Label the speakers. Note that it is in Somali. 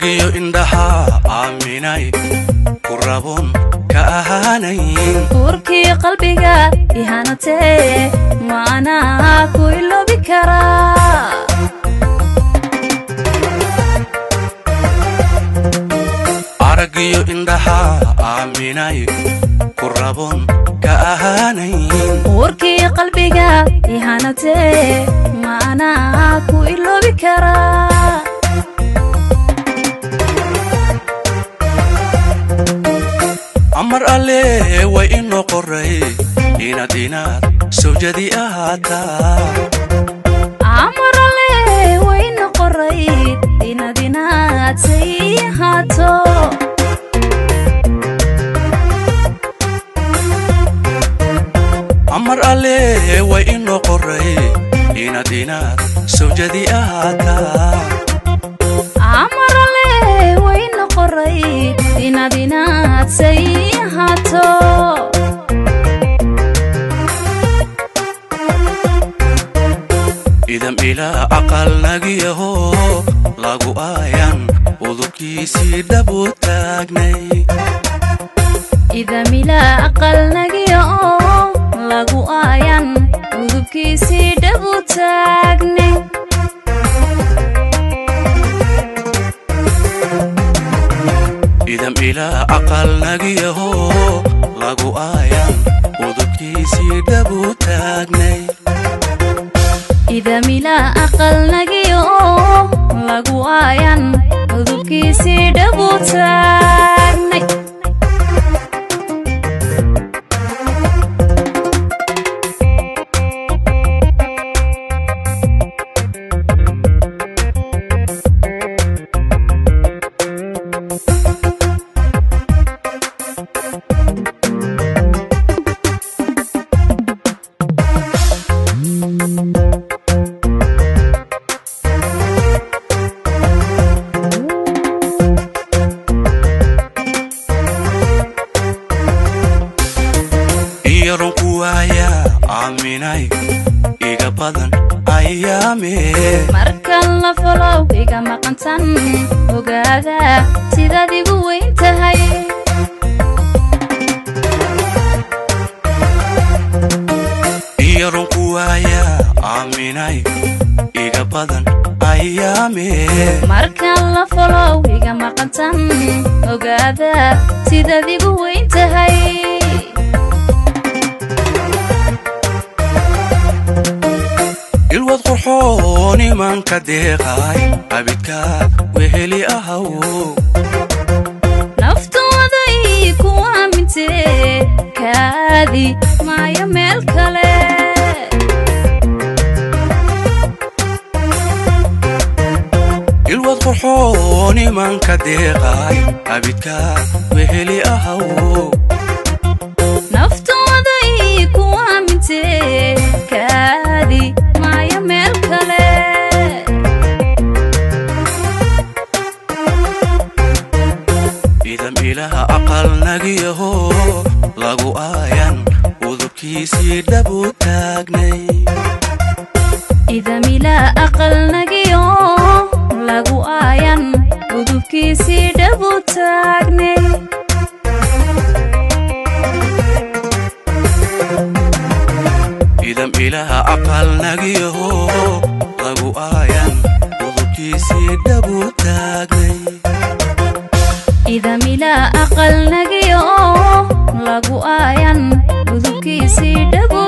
Speaker 1: aragiyo indhaha aaminay ku rabon ka ahaanayn
Speaker 2: uurkii qalbiga ihanatee maanaa ku iloobi karaa
Speaker 1: aragiyo indhaha aaminay ku rabon ka ahaanayn
Speaker 2: uurkii qalbiga ihanatee maanaa ku iloobi karaa
Speaker 1: amar alle way inoo qoray inaad inaad sawjadi ahaataa
Speaker 2: amarale wayna qorayd inaad inaad say ahaato
Speaker 1: amar alle way inoo qoray inaad inaad sawjadi ahaataa
Speaker 2: amarale wayna qorayd inaad inaad say ahaato
Speaker 1: idam ilaa aqal nagiyaho lagu aayan udubkiisii dhabu taagnay
Speaker 2: idamila aqal nagiya oo lagu aayan udubkiisii dhabu taagne
Speaker 1: idam ilaa aqal nagiyaho lagu aayan udubkiisii dhabu taagnay
Speaker 2: idamila aqal nagiya oo lagu aayan udubkiisii dhabu taagnay
Speaker 1: iyaron ku waaya aaminay iga badan ayaamee
Speaker 2: markan la folow iga maqantan ogaada sidaad igu weyn tahay
Speaker 1: iyaron ku waaya aaminay iga badan ayaamee
Speaker 2: markan la folow iga maqantan ogaada sidaad igu weyn tahay
Speaker 1: ilwad qurxoon imanka deeqay abidka weheli ahaw
Speaker 2: naftooda ii ku aamintee kaadi maayo meel kale
Speaker 1: ilwad qurxoon imanka deeqay abidka weheli ahaw
Speaker 2: naftooda ii ku aamintee kaadi maayo meel kale
Speaker 1: idam ilaha aqal nagiyaho lagu aayan udubkiisii dhabu taagnay
Speaker 2: idamila aqal nagiyo lagu aayan udubkiisii dhabu taagnay
Speaker 1: idam ilaha aqal nagiyaho lagu aayan udubkiisii dhabu taagnay
Speaker 2: idamila aqal nagiyo lagu aayan udubkiisii dhabu